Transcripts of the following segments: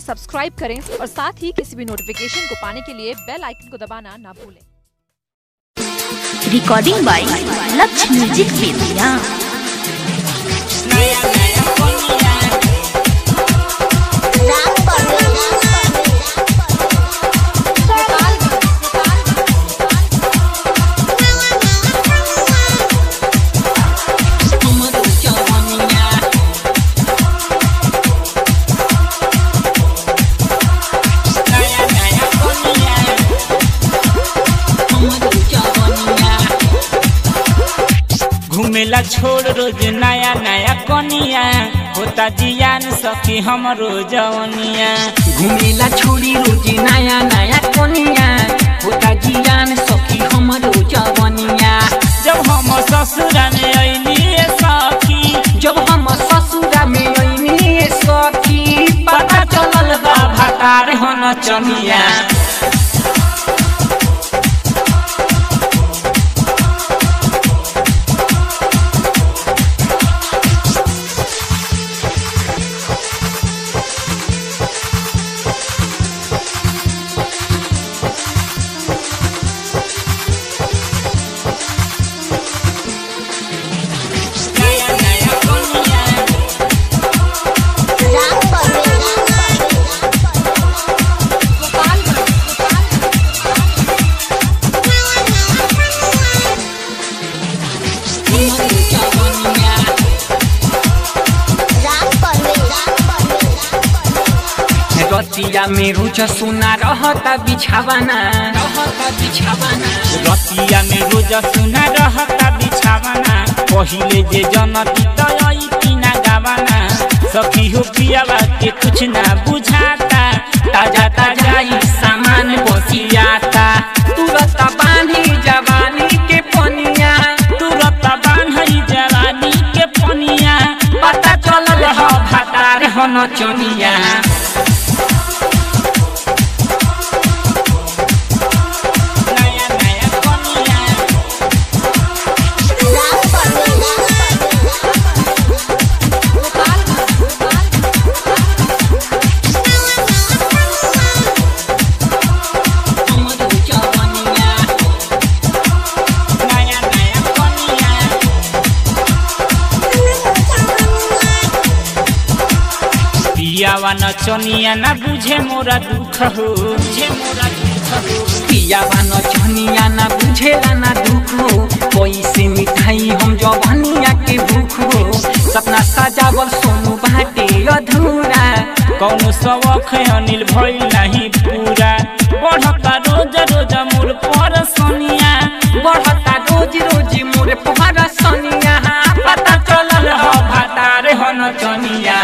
subscribe करें और साथ ही किसी भी नोटिफिकेशन को पाने के लिए बेल आइकन को दबाना ना भूलें recording by Lakshya music Bettiah घूमेला छोड़ रोज नया नया कनिया होता जियान सखी हमरो जवनिया घुमेला छोड़ी रोजी नया नया कोनिया होता जियान सखी हमरो जवनिया जब हम ससुरा में अइली सखी जब हम ससुरा में अइनी सखी पता चलल बा भातार हन चनिया नया नया कनिया हमरो जवनिया रतिया में रुच सुना रहता बिछावाना रहता बिछावाना रतिया में रोज सुना रहता बिछावाना पहिले जे जनती तई तीना गावाना सखी हो पियावा के कुछ ना बुझाता ताजा ताजा ही सामान बसियाता तुरत बांधी जवानी के पनिया तुरत बान्हई जवानी के पनिया पता चलल ह भातार हन चनिया नया नया कनिया हमरो जवनिया नया नया कनिया पियावा न चनिया ना बुझे मोरा दुख हो बुझे मोरा दुख हो पियावा न चनिया ना बुझेला ना दुख हो कैसे मिठाई हम जवनिया के भूख हो सपना सजावल सोनू बाटे अधूरा कौनो शौक अनिल भइल नहीं पूरा बढ़ता रोज रोज मोर पर सोनिया बढ़ता रोज रोज मोर पहरा सनिया पता चलल ह भातार हन चनिया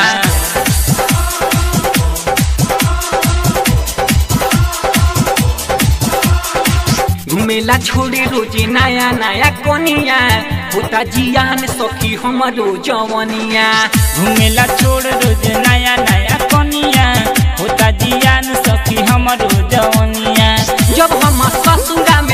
घुमेला छोड़े रोजे नया नया कोनिया होता जियान सखी हमरो जवनिया घुमेला छोड़ रोज नया नया कनिया होता जियान सखी हमरो जवनिया जब हम ससुरा